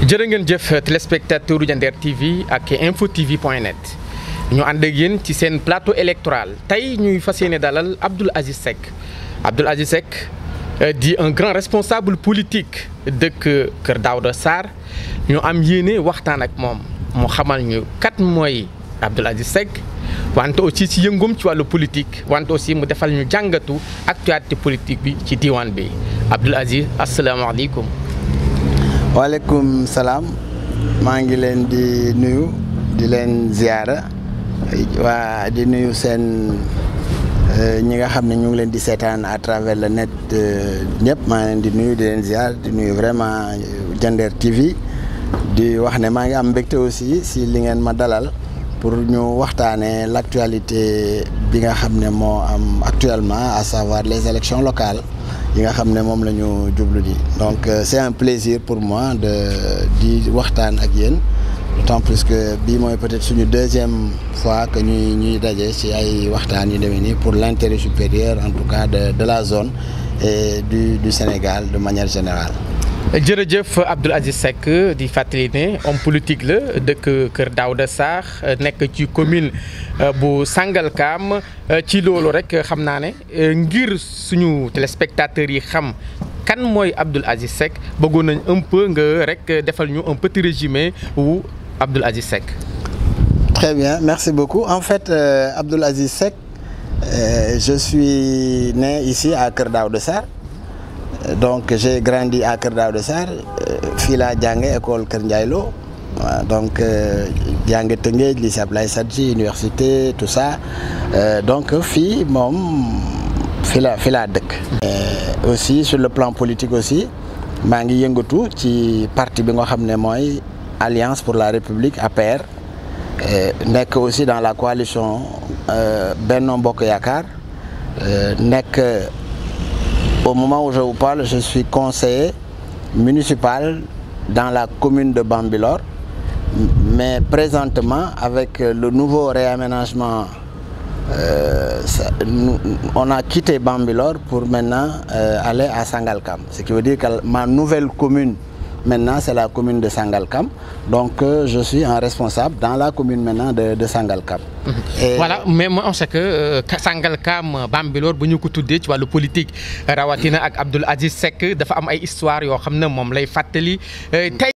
jërë ngeen jëf téléspectateur Diender TV ak info tv point net ñu ànd ak yéen ci seen plateau électoral tey ñuy fas yéene dalal Abdoul Aziz Seck Abdoul Aziz Seck di un grand responsable politique dëkk Kër Daouda Sarr ñu am yéene waxtaan ak moom mu xamal ñu kat mooy Abdoul Aziz Seck wante aussi ci yëngum ci wàllu politique wante aussi mu defal ñu jàngatu actualité politique bi ci diwaan bi Abdoul Aziz asalaamaaleykum. waaleykum salaam maa ngi leen di nuyu di leen ziyaara waa di nuyu seen ñi nga xam ne ñu ngi leen di seetaan à travers le net ñëpp maa ngi leen di nuyu di leen ziyaar di nuyu vraiment Diender TV di wax ne maa ngi am mbégte aussi si li ngeen ma dalal pour ñu waxtaanee l'actualité bi nga xam ne moo am actuellement à savoir les élections locales yi nga xam ne moom la ñu jublu di donc c'est un plaisir pour moi de di waxtaan ak yéen d'autant plus que bii mooy peut-être suñu deuxième fois que ñuy ñuy daje ci ay waxtaan yu demee nii pour l'intérêt supérieur en tout cas de de la zone et du du Sénégal de manière générale. jërëjëf Abdoul Aziz Seck di fàttali ne homme politique la dëkk Kër Daouda Sarr nekk ci commune bu Sangalkam ci loolu rek xam naa ne ngir suñu téléspectateurs yi xam kan mooy Abdoul Aziz Seck bëggoon nañ un peu nga rek defal ñu un petit résumé wu Abdoul Aziz Seck. Très bien merci beaucoup en fait euh, Abdoul Aziz Seck euh, je suis né ici à Kër Daouda Sarr. donc j'ai grandi à Kër Daouda Sarr fii laa jànge école Kër Ndiaye Lo donc jànge Tëngéej lycée Ablaye Sadji université tout ça donc fii moom fii la fii laa dëkk aussi sur le plan politique aussi maa ngi yëngatu ci parti bi nga xam ne mooy Alliance pour la République APR nekk aussi dans la coalition Benno Bokk Yaakaar nekk Au moment où je vous parle, je suis conseiller municipal dans la commune de Bambilor. Mais présentement, avec le nouveau réaménagement, euh, ça, nous, on a quitté Bambilor pour maintenant euh, aller à Sangalkam. Ce qui veut dire que ma nouvelle commune, maintenant, c'est la commune de Sangalkam. Donc, euh, je suis un responsable dans la commune maintenant de, de Sangalkam. Et voilà mais on sait que Sangalkam Bambilor bu ñu ko tuddee ci wàllu politique rawatina ak Abdoul Aziz Seck dafa am ay histoire yoo xam ne moom lay fàttali tey.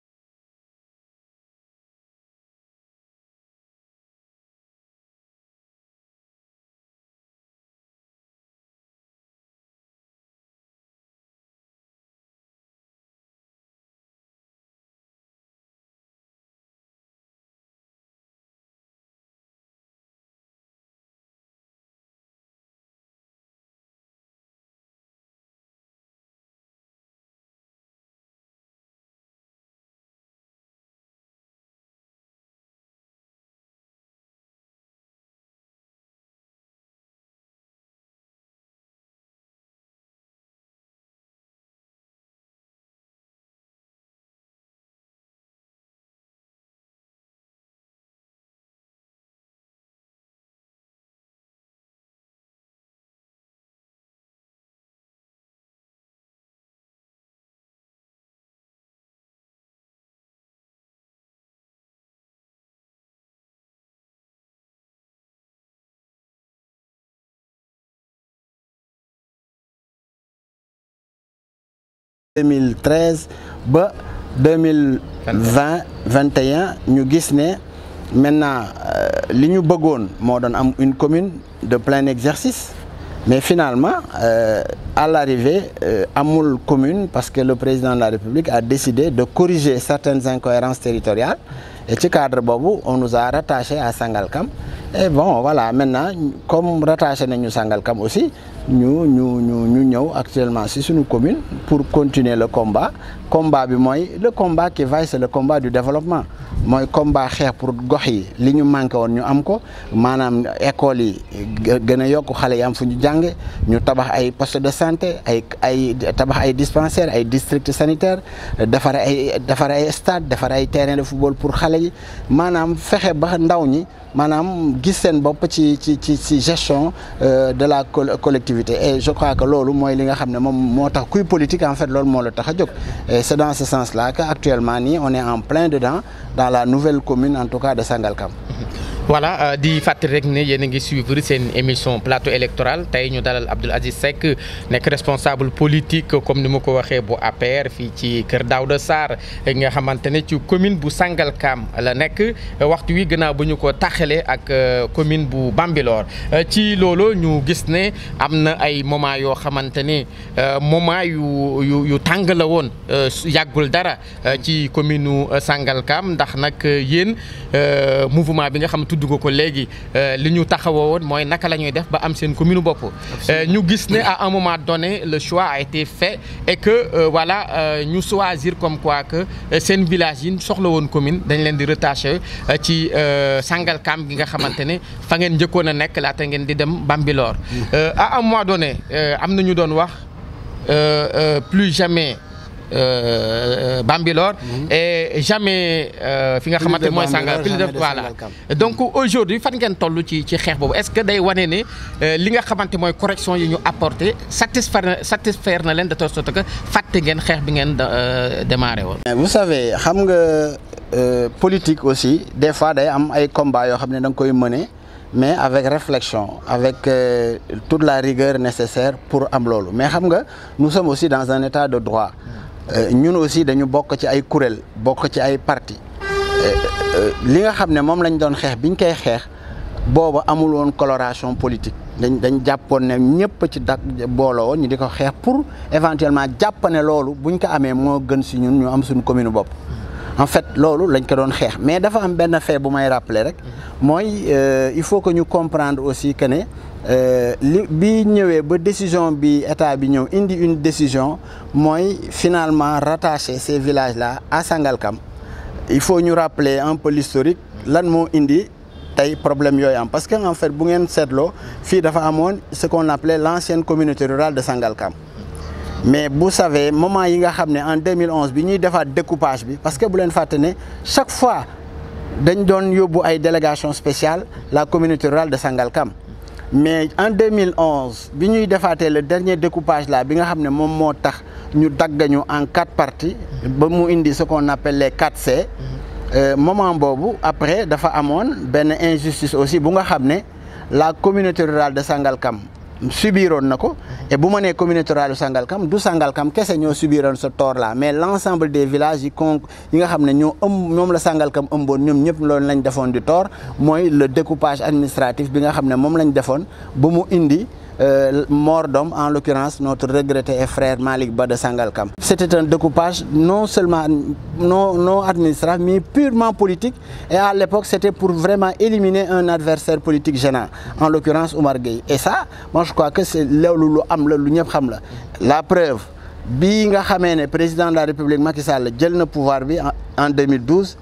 deux mille treize ba deux mille vingt vingt et un ñu gis ne maintenant li ñu bëggoon moo doon am une commune de plein exercice mais finalement euh, à l'arrivée euh, amul commune parce que le président de la République a décidé de corriger certaines incohérences territoriales et ci cadre boobu on nous a rattaché à Sangalkam et bon voilà maintenant comme rattaché nañu Sangalkam aussi ñu ñu ñu ñu ñëw actuellement ci suñu commune pour continuer le combat combat bi mooy le combat qui vaille c'est le combat du développement mooy combat xeex pour gox yi li ñu manqué woon ñu am ko maanaam école yi gën a yokk xale yi am fu ñu jànge ñu tabax ay poste de santé ay ay tabax ay dispensaires ay districts sanitaires defar ay defar ay stade defar ay terrain de football pour xale yi maanaam fexe ba ndaw ñi maanaam gis seen bopp ci ci ci ci gestion de la collectivité et je crois que loolu mooy li nga xam ne moom moo tax kuy politique en fait loolu moo la tax a jóg et c'est dans ce sens-là que actuellement nii on est en plein dedans dans la nouvelle commune en tout cas de Sangalkam voilà di fàttali rek ne yéen a ngi suivre seen émission plateau électoral tey ñu dalal Abdoul Aziz Seck nekk responsable politique comme ni ma ko waxee bu APR fii ci Kër Daouda Sarr nga xamante ne ci commune bu Sangalkam la nekk waxtu wi gannaaw bu ñu ko taxalee ak commune bu Bambilor ci loolu ñu gis ne am na ay moment yoo xamante ne moment yu yu yu tàng la woon yàggul dara ci commune nu Sangalkam ndax nag yéen mouvement bi nga xam tudd ko ko léegi li ñu taxawoo woon mooy naka la ñuy def ba am seen commune bopp ñu gis ne à un moment donné le choix a été fait et que voilà ñu choisir comme quoi que seen village yi soxla woon commune dañ leen di rattaché ci Sangalkam gi nga xamante ne fa ngeen njëkkoon a nekk laata ngeen di dem Bambilor à un moment donné am na ñu doon wax plus jamais Euh, Bambilor mm -hmm. et jamais fi nga xamante mooy Sangal plus de voilà donc aujourd'hui fan ngeen toll ci ci xeex boobu est-ce que day wane ne li nga xamante mooy correction yi ñu apporté satisfaire na satisfaire na leen de telle sorte que fàtte ngeen xeex bi ngeen démarré woon. vous savez xam nga politique aussi des fois day am ay combats yoo xam ne da nga koy mener mais avec réflexion avec euh, toute la rigueur nécessaire pour am loolu mais xam nga nous sommes aussi dans un état de droit. ñun aussi dañu bokk ci ay kuréel bokk ci ay parti li nga xam ne moom lañ doon xeex biñ koy xeex booba amul woon coloration politique dañ dañ jàppoon ne ñëpp ci dak booloo woon ñu di ko xeex pour éventuellement jàpp ne loolu buñ ko amee moo gën si ñun ñu am suñu commune bopp. en fait loolu lañ ko doon xeex mais dafa am benn fait bu may rappeler rek mooy il faut que ñu comprendre aussi que ne. li bi ñëwee ba décision bi état bi ñëw indi une décision mooy finalement rattacher ces villages là à Sangalkam il faut ñu rappeler un peu l'historique lan moo indi tey problème yooyu am parce que en fait bu ngeen seetloo fii dafa amoon ce qu'on appelait l'ancienne communauté rurale de Sangalkam mais vous savez moment yi nga xam ne en 2011 bi ñuy defaat découpage bi parce que bu leen fàtte ne chaque fois dañ doon yóbbu ay délégation spéciale la communauté rurale de Sangalkam mais en 2011 bi ñuy defaatee le dernier découpage là bi nga xam ne moom moo tax ñu daggañu en quatre parties ba mu indi ce qu'on appelle les 4C moment boobu après dafa amoon benn injustice aussi bu nga xam ne la communauté rurale de Sangalkam subiroon na ko et bu ma nee communauté rurale de Sangalkam du Sangalkam kese ñoo subiroon ce tort là mais l'ensemble des villages yi con yi nga xam ne ñoo ëmb ñoom la Sangalkam ëmboon ñoom ñëpp loolu lañ defoon di tort mooy le découpage administratif bi nga xam ne moom lañ defoon ba mu indi mort d'homme en l'occurrence notre regretté et frère Malick Ba de Sangalkam c'était un découpage non seulement non non administratif mais purement politique et à l'époque c'était pour vraiment éliminer un adversaire politique gênant en l'occurrence Oumar Gueye et ça moi je crois que c'est loolu lu am la lu ñëpp xam la la preuve bii nga xamee ne président de la République Macky Sall jël na pouvoir bi en 2012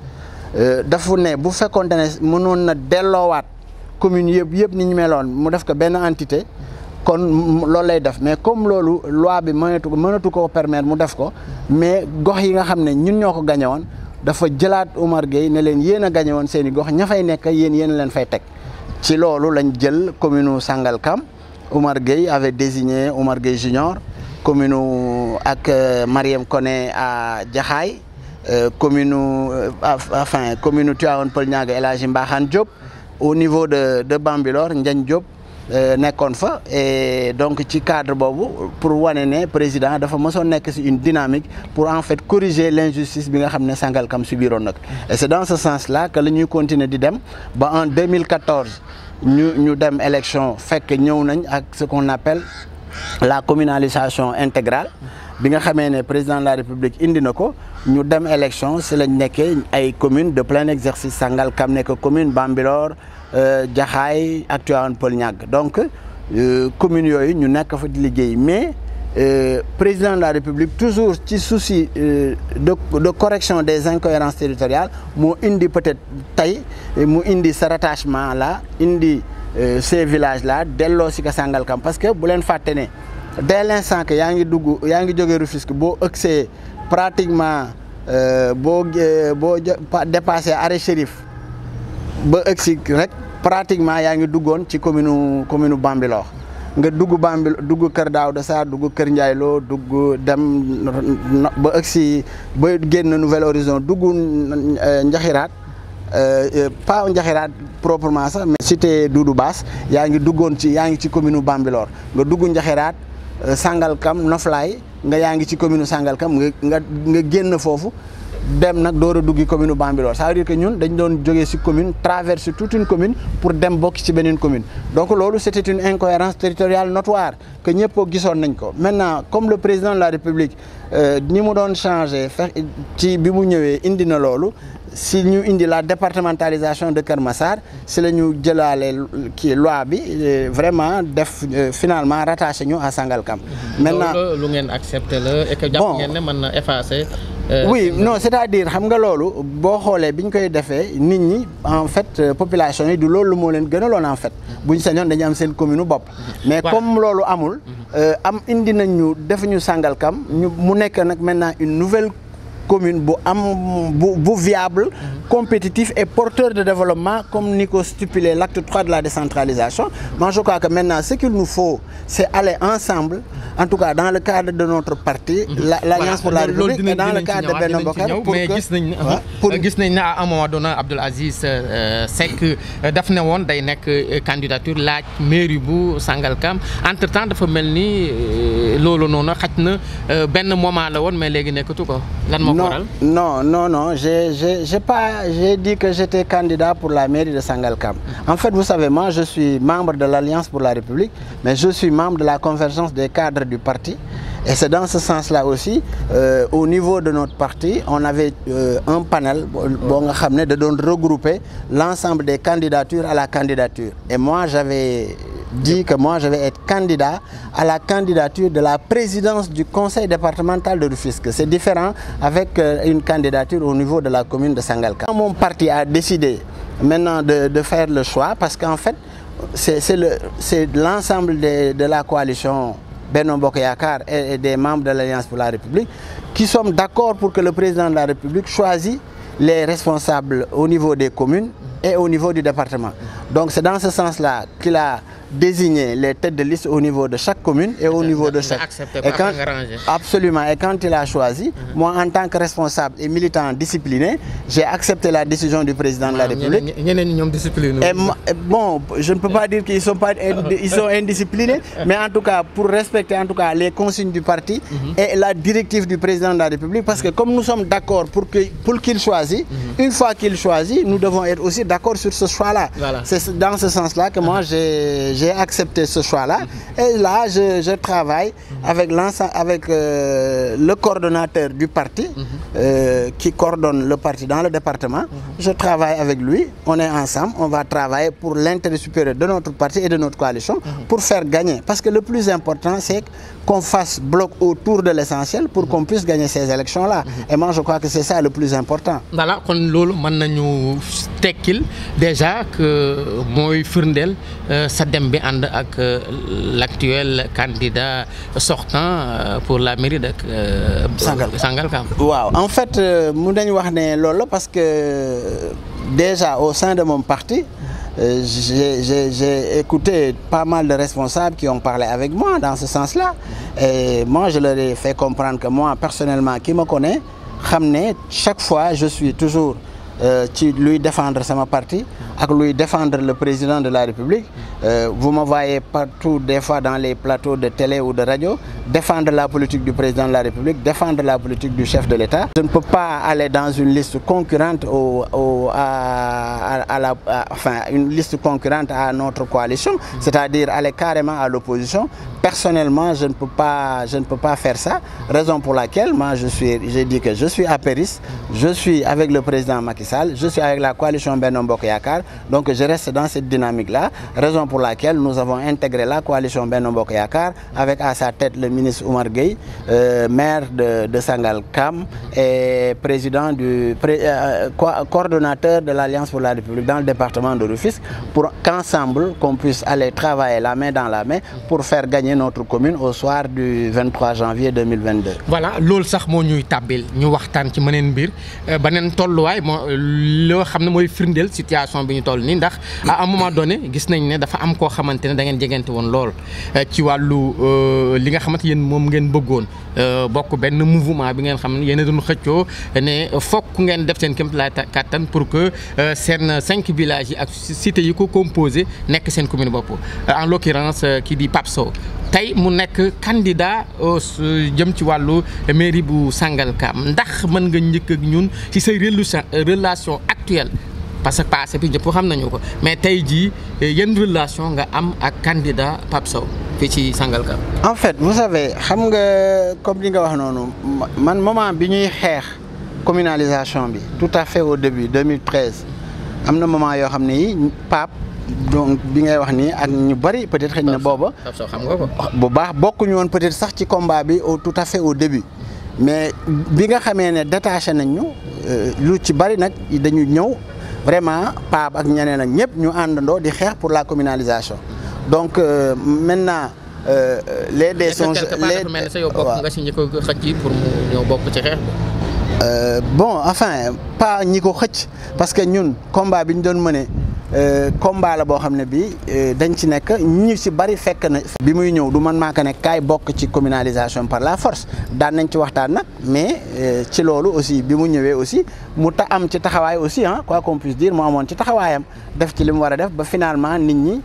dafa ne bu fekkoonte ne mënoon na delloowaat communes yëpp yëpp ni ñu meloon mu def ko benn entité kon loolu lay def mais comme loolu loi bi mënatu mënatu koo permettre mu def ko mais gox yi nga xam ne ñun ñoo ko gañe woon dafa jëlaat Oumar Gueye ne leen yéen a gañe woon seen i gox ña fay nekk yéen yéen leen fay teg ci loolu lañ jël commune Sangalkam Oumar Gueye avait désigné Oumar Gueye Junior commune ak Mariam Koné à Jaxaay commune enfin commune Tivaouane Peulh Niaga El Hadji Mbaxane Diop au niveau de de Bambilor Ndiagne Diop nekkoon fa et donc ci cadre boobu pour wane ne président dafa mësoon nekk ci une dynamique pour en fait corriger l'injustice bi nga xam ne Sangalkam subiroon nag et c'est dans ce sens-là que la ñuy continuer di dem ba en 2014 ñu ñu dem élection fekk ñëw nañ ak ce qu'on appelle la communalisation intégrale bi nga xamee ne président de la République indi na ko ñu dem élection ci lañ nekkee ay communes de plein exercice Sangalkam nekk commune Bambilor Jaxaay ak Tivaouane Peulh Niaga donc communes yooyu ñu nekk fa di liggéey mais président de la République toujours ci souci de de correction des incohérences territoriales moo indi peut-être tey mu indi ce rattachement là indi ces villages là delloo si ko Sangalkam parce que bu leen fàtte ne dès l'instant que yaa ngi dugg yaa ngi jógee Rufisque boo ëgsee pratiquement boo boo dépassé arrêt Chérif ba ëgsi rek pratiquement yaa ngi duggoon ci commune commune Bambilor nga dugg Bambil dugg Kër Daouda Sarr dugg Kër Ndiaye Lo dugg dem ba ëgsi ba génn Nouvel Horizon dugg Njaxiraat pas Njaxiraat proprement sax mais cité Doudou Bass yaa ngi duggoon ci yaa ngi ci commune Bambilor nga dugg Njaxiraat Sangalkam Noflaay nga yaa ngi ci commune Sangalkam nga nga nga génn foofu dem nag door a duggi commune Bambilor ça veut dire que ñun dañ doon jógee ci commune traverser toute une commune pour dem bokk ci beneen commune donc loolu c'était une incohérence territoriale notoire que ñëpp gisoon nañ ko maintenant comme le président de la République ni mu doon changé fex ci bi mu ñëwee indi na loolu si ñu indi la départementalisation de Kër Massar si la ñu jëlaale kii loi bi vraiment def finalement rattaché ñu à Sangalkam. maintenant lu ngeen accepté la et que jàpp ngeen ne mën na effacer. oui non c'est-à-dire xam nga loolu boo xoolee bi ñu koy defee nit ñi en fait population yi du loolu moo leen gënaloon en fait bu ñu sañoon dañu am seen commune bopp. mais comme loolu amul. am indi nañ ñu def ñu Sangalkam ñu mu nekk nag maintenant une nouvelle. commune bu am bu bu viable compétitif et porteur de développement comme ni ko stipulé l'acte 3 de la décentralisation moi je crois que maintenant ce qu'il nous faut c'est aller ensemble en tout cas dans le cadre de notre parti l'Alliance pour la République et dans le cadre de Benno Bokk Yaakaar mais gis nañ gis nañ ne à un moment donné Abdoul Aziz Seck daf ne woon day nekk candidature laaj mairie bu Sangalkam entre temps dafa mel ni loolu noonu xaj na benn moment la woon mais léegi nekkatu ko lan moo non non non non j'ai j'ai j'ai pas j'ai dit que j'étais candidat pour la mairie de Sangalkam en fait vous savez moi je suis membre de l'Alliance pour la République mais je suis membre de la convergence des cadres du parti et c'est dans ce sens-là aussi euh, au niveau de notre parti on avait euh, un panel boo nga xam ne da doon regrouper l'ensemble des candidatures à la candidature et moi j'avais dit que moi je vais être candidat à la candidature de la présidence du conseil départemental de Rufisque. C'est différent avec euh, une candidature au niveau de la commune de Sangalkam. Mon parti a décidé maintenant de, de faire le choix parce qu'en fait, c'est le, l'ensemble de, de la coalition Benno Bokk Yakaar et, et des membres de l'Alliance pour la République qui sommes d'accord pour que le président de la République choisisse les responsables au niveau des communes et au niveau du département. Donc c'est dans ce sens-là qu'il a désigner les têtes de liste au niveau de chaque commune et au niveau de chaque. Et quand, absolument. Et quand il a choisi, mm -hmm. moi en tant que responsable et militant discipliné, j'ai accepté la décision du président de la République. Et bon, je ne peux pas dire qu'ils sont pas ils sont indisciplinés, mais en tout cas pour respecter en tout cas les consignes du parti mm -hmm. et la directive du président de la République, parce que comme nous sommes d'accord pour que pour qu'il choisisse, mm -hmm. une fois qu'il choisit, nous devons être aussi d'accord sur ce choix-là. Voilà. C'est dans ce sens-là que moi j'ai j'ai accepté ce choix-là et là je, je travaille avec l'ensemble avec euh, le coordonnateur du parti euh, qui coordonne le parti dans le département je travaille avec lui on est ensemble on va travailler pour l'intérêt supérieur de notre parti et de notre coalition pour faire gagner parce que le plus important c'est qu'on fasse bloc autour de l'essentiel pour qu'on puisse gagner ces élections-là et moi je crois que c'est ça le plus important voilà kon loolu mën nañu tekkil déjà que mooy firndeel sa dem bi ànd ak l'actuel candidat sortant pour la mairie de Sangalkam waaw en fait mun nañu wax ne loolu la parce que déjà au sein de mon parti j'ai écouté pas mal de responsables qui ont parlé avec moi dans ce sens-là et moi je leur ai fait comprendre que moi personnellement qui me connaît xam ne chaque fois je suis toujours ci luy défendre sama parti ak luy défendre le président de la République euh, vous me voyez partout des fois dans les plateaux de télé ou de radio défendre la politique du président de la République défendre la politique du chef de l'État je ne peux pas aller dans une liste concurrente au, au à, à, à la à, enfin une liste concurrente à notre coalition c'est-à-dire aller carrément à l'opposition personnellement je ne peux pas je ne peux pas faire ça raison pour laquelle moi je suis j'ai dit que je suis apériste je suis avec le président Macky Sall je suis avec la coalition Benno Bokk Yakaar donc je reste dans cette dynamique-là raison pour laquelle nous avons intégré la coalition Benno Bokk Yakaar avec à sa tête le ministre Oumar Gueye euh, maire de de Sangalkam et président du pré, euh, co coordonnateur de l'Alliance pour la République dans le département de Rufisque pour qu'ensemble qu'on puisse aller travailler la main dans la main pour faire gagner notre commune au soir du 23 janvier 2022. voilà loolu sax moo ñuy tàbbil ñu waxtaan ci meneen mbir beneen tolluwaay moo loo xam ne mooy firndeel situation bi ñu ñu toll nii ndax à un moment donné gis nañ ne dafa am koo xamante ne da ngeen jegante woon lool ci wàllu li nga xamante yéen moom ngeen bëggoon bokk benn mouvement bi ngeen xam ne yéen a doon xëccoo ne fokk ngeen def seen kéemtalaay kàttan pour que seen cinq villages yi ak cités yi ko composé nekk seen commune bopp en l'occurrence kii di Pape Sow tey mu nekk candidat jëm ci wàllu mairie bu Sangalkam ndax mën nga njëkk ak ñun ci say relation actuelle parce que passé bi ñëpp xam nañu ko mais tey jii yan relation nga am ak candidat Pape Sow fii ci Sangalkam. en fait vous savez xam nga comme li nga wax noonu man moment bi ñuy xeex communalisation bi tout à fait au début 2013 am na moment yoo xam ne yi Pape. donc bi ngay wax nii ak ñu bari peut-être xëy na booba xam nga ko bu baax bokkuñu woon peut-être sax ci combat bi au tout à fait au début mais bi nga xamee ne détaché nañ ñu lu ci bari nag dañu ñëw vraiment Pape ak ñeneen ak ñëpp ñu àndandoo di xeex pour la communalisation donc maintenant les dés sont les mel ne sa yow bokk nga si ñi ko xëcc pour mu ñëw bokk ci xeex bi bon enfin pas ñi ko xëcc parce que ñun combat bi ñu doon mëne combat la boo xam ne bi dañ ci nekk ñu ci bari fekk na bi muy ñëw du man maa ko nekk kaay bokk ci communalisation par la force daan nañ ci waxtaan nag mais ci loolu aussi bi mu ñëwee aussi mu ta am ci taxawaay aussi ah quoi qu'on puisse dire mu amoon ci taxawaayam def ci li mu war a def ba finalement nit ñi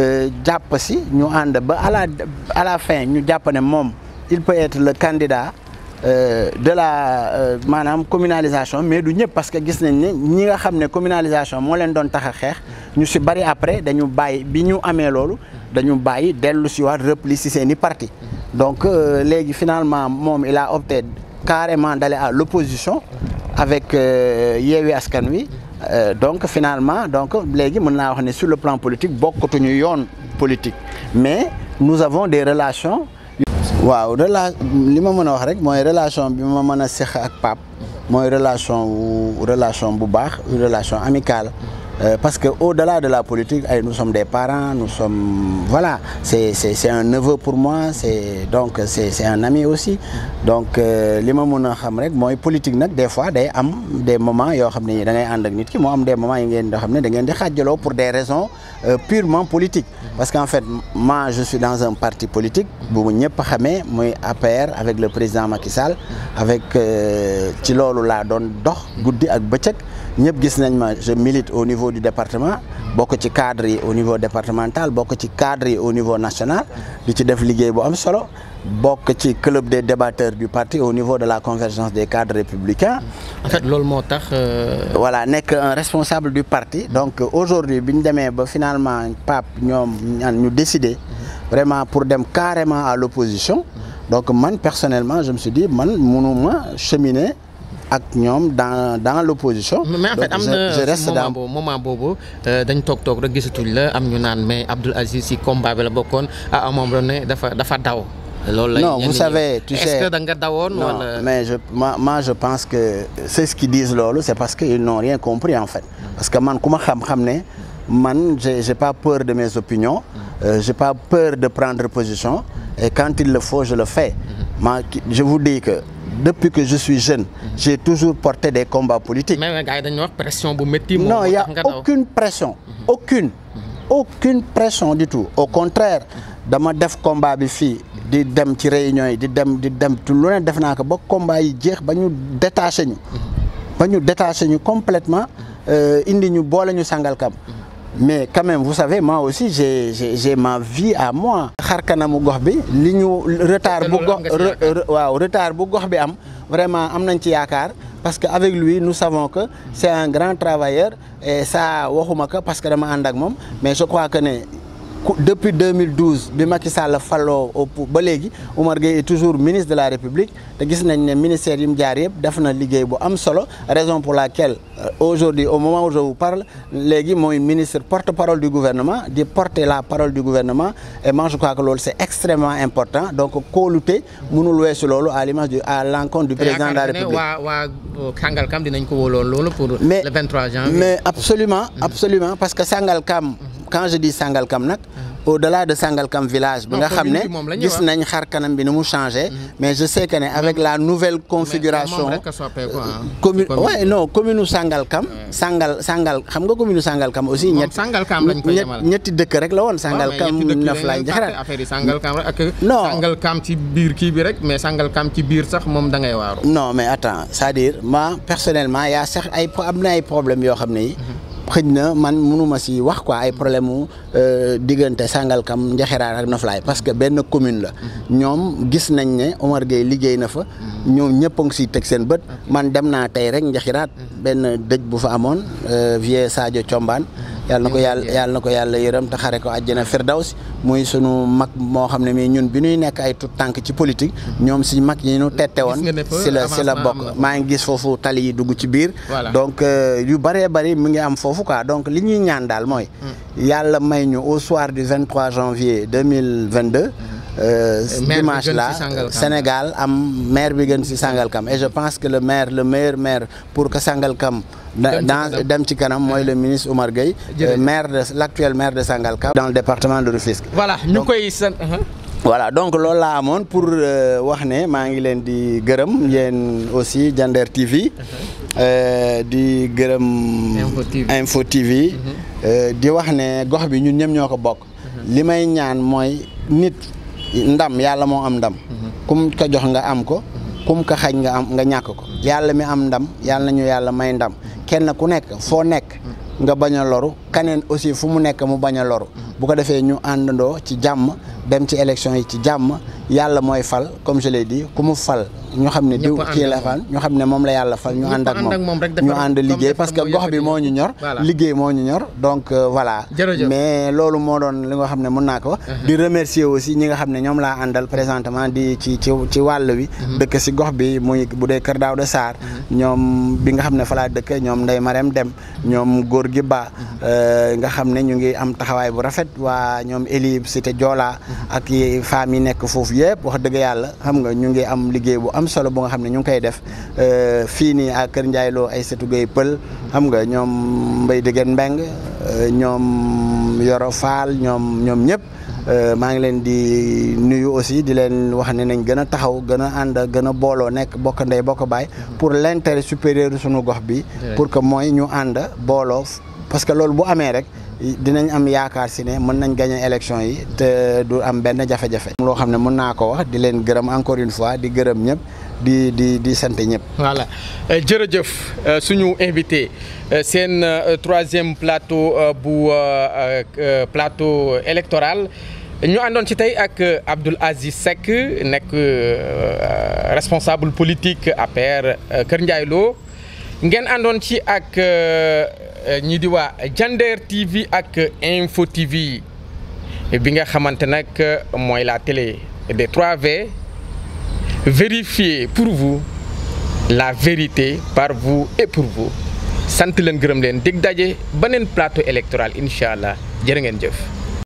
jàpp si ñu ànd ba à la à la fin ñu jàpp ne moom il peut être le candidat Euh, de la euh, maanaam communalisation mais du ñëpp parce que gis nañ ne ñi nga xam ne communalisation moo leen doon tax a xeex ñu si bari après dañu bàyyi bi ñu amee loolu dañu bàyyi dellu si waat repli si seen i parti donc euh, léegi finalement moom il a opté carrément d'aller à l'opposition avec Yewwi Askan Wi donc finalement donc léegi mën naa wax ne sur le plan politique bokkatuñu yoon politique mais nous avons des relations waaw rela li ma mën a wax rek mooy relation bi ma mën a seq ak Pape mooy relation wu relation bu baax une relation amicale Euh, parce que au-delà de la politique ay nous sommes des parents nous sommes voilà c'est c'est c'est un neveu pour moi c'est donc c'est c'est un ami aussi donc li ma mën a xam rek mooy politique nag des fois day am des moments yoo xam ne da ngay ànd ak nit ki moo am des moments yi ngeen yoo xam ne da ngeen di xaajaloo pour des raisons euh, purement politiques parce qu'en fait moi je suis dans un parti politique bu mu ñëpp xamee muy APR avec le président Macky Sall avec ci loolu laa doon dox guddi ak bëccëg ñëpp gis nañ ma je milite au niveau du département bokk ci cadre yi au niveau départemental bokk ci cadre yi au niveau national di ci def liggéey bu am solo bokk ci club des débatteurs du parti au niveau de la convergence des cadres républicains. en fait loolu moo tax. voilà nekk un responsable du parti donc aujourd'hui bi ñu demee ba finalement Pape ñoom ñu décider vraiment pour dem carrément à l'opposition donc man personnellement je me suis dit man mënuma cheminer. ak ñoom dans dans l'opposition. mais en fait am na je reste moment dans boobu moment boobu dañ toog toog rek gisatuñ la am ñu naan mais Abdoul Aziz si combat bi la bokkoon à un moment donné dafa dafa daw. loolu la non vous savez tu sais est-ce que da nga dawoon non wala. mais je moi, moi je pense que c'est ce qu'ils disent loolu c'est parce que ils n'ont rien compris en fait parce que man ku ma xam-xam ne man j'ai j'ai pas peur de mes opinions euh, j'ai pas peur de prendre position et quand il le faut je le fais ma je vous dis que depuis que je suis jeune j'ai toujours porté des combats politiques mais gars yi dañu wax pression bu métti. moom non moo il y a tax nga daw. aucune pression aucune aucune pression du tout au contraire dama def combat bi fii di dem ci réunion yi di dem di dem tu lu ne def naa ko ba combat yi jeex ba ñu détaché ñu ba ñu détaché ñu complètement euh, indi ñu boole ñu Sangalkam mais quand même vous savez moi aussi j'ai j'ai j'ai ma vie à moi xar kanamu gox bi li ñu retard bu loolu gox am nga ci re- yaakaar. re- waaw retard bu gox bi am vraiment am nañ ci yaakaar parce que avec lui nous savons que c'est un grand travailleur et ça waxuma ko parce que dama ànd ak moom mais je crois que ne ku- depuis 2012 bi Macky Sall faloo au pou- ba léegi Oumar Gueye est toujours ministre de la République te gis nañ ne ministère yi mu jaar yëpp def na liggéey bu am solo raison pour laquelle euh, aujourd'hui au moment où je vous parle léegi mooy ministre porte-parole du gouvernement di porter la parole du gouvernement et moi je crois que loolu c'est extrêmement important donc kóolute mënul weesu loolu à l'image du à l'encontre du président de la yaakaar nga ne République waa waa Sangalkam dinañ ko wóoloon loolu pour mais le 23 janvier. mais absolument absolument parce que Sangalkam quand je dis Sangalkam nag au-delà de Sangalkam village bi Non, nga xam commune ne bi moom la ñuy gis wax. nañ xar kanam bi ni mu changé mais je sais que ne avec la nouvelle configuration moom rek a soppeeku ah. commune Commune. ouais non commune u Sangalkam Sangal Sangal xam nga commune u Sangalkam aussi Moom ñett Sangalkam lañ ko ñett- yemal. ñetti dëkk rek la woon Sangalkam Naflaay Njaxiraat affaire yi Sangalkam rek ak Non. Sangalkam ci biir kii bi rek mais Sangalkam ci biir sax moom da ngay waaru non mais attends c'est-à-dire moi personnellement y a sax ay pro- am na ay problèmes yoo xam ne yi xëj na man mënuma si wax quoi ay problème mu euh, diggante Sangalkam Njaxiraat ak Noflaay parce que benn commune la ñoom gis nañ ne Omar Gueye liggéey na fa ñoom ñëpp a ngi siy teg seen bët man dem naa tey rek Njaxiraat benn dëj bu fa amoon euh, vieux Sadio Thiombane yàlla na ko yàlla yàlla na ko yàlla yërëm te xare ko àjjana firdaws muy sunu mag moo xam ne mii ñun bi ñuy nekk ay tout tànk ci politique ñoom si mag yi ñu tette woon Gis nga ne fa si la si la avancement am bokk na. maa ngi gis foofu tali yi dugg ci biir Voilà. donc euh, yu bëree bëri mu ngi am foofu quoi donc li ñuy ñaan daal mooy yàlla may ñu au soir du 23 janvier 2022 euh, Maire bi dimanche gën là ci Sangalkam. Sénégal am maire bi gën si Sangalkam et je pense que le maire le meilleur maire pour que Sangalkam da- Dem ci dans kanam. dem ci kanam mooy le ministre Oumar Gueye Jërëjëf. euh, maire de l'actuel maire de Sangalkam dans le département de Rufisque voilà ñu koy sant voilà donc loolu laa amoon pour euh, wax ne maa ngi leen di gërëm yéen aussi Diender TV euh, di gërëm Info TV. Info TV euh, di wax ne gox bi ñun ñëpp ñoo ko bokk li may ñaan mooy nit ndam yàlla moo am ndam kum ko jox nga am ko kum ko xañ nga am nga ñàkk ko yàlla mi am ndam yàlla nañu yàlla may ndam kenn ku nekk foo nekk nga bañ a loru kaneen aussi fu mu nekk mu bañ a loru bu ko defee ñu àndandoo ci jàmm dem ci élection yi ci jàmm yàlla mooy fal comme je l'ai dit ku mu fal ñu xam ne diw Ñëpp ànd kii la ak fal ñu xam ne moom la yàlla fal ñu Ñëpp ànd ak ànd ak moom rek moom ñu defar- ànd comme liggéey defar parce que mooy gox bi yëkkati. moo ñu ñor Voilà. liggéey moo ñu ñor donc euh, voilà Jërëjëf. mais loolu moo doon li nga xam ne mën naa ko wax di remercier aussi ñi nga xam ne ñoom laa àndal présentement di ci ci ci wàll wi dëkk si gox bi muy bu dee Kër Daouda Sarr ñoom bi nga xam ne fa laa dëkk ñoom Ndeye Marème Dem ñoom góor gi ba euh, nga xam ne ñu ngi am taxawaay bu rafet waa ñoom Eli Cité Joola ak yi femmes yi nekk foofu yëpp wax dëgg yàlla xam nga ñu ngi am liggéey bu am solo bu nga xam ne ñu ngi koy def euh, fii nii à Kër Ndiaye Lo ay setu gay pël xam nga ñoom Mbay Dëgën Mbeng euh, ñoom Yoro Faal ñoom ñoom ñëpp Euh, maa ngi leen di nuyu aussi di leen wax ne nañ gën a taxaw gën a ànd gën a booloo nekk bokk ndey bokk baay pour l'intérêt supérieur sunu gox bi pour que mooy ñu ànd booloo parce que loolu bu amee rek dinañ am yaakaar si ne mën nañ gagner élection yi te du am benn jafe-jafe loo xam ne mën naa ko wax di leen gërëm encore une fois di gërëm ñëpp di di di sant ñëpp voilà Euh, jërëjëf euh, suñu invité euh, seen euh, troisième plateau euh, bu euh, euh, plateau électoral ñu àndoon ci tey ak euh, Abdoul Aziz Seck nekk euh, responsable politique APR euh, Kër Ndiaye Lo ngeen àndoon ci ak euh, euh, ñi di waa Diender TV ak Info TV bi nga xamante nag mooy la télé des 3V vérifiez pour vous la vérité par vous et pour vous sant leen gërëm leen dig daje beneen plateau électoral incha allah jërë ngeen jëf.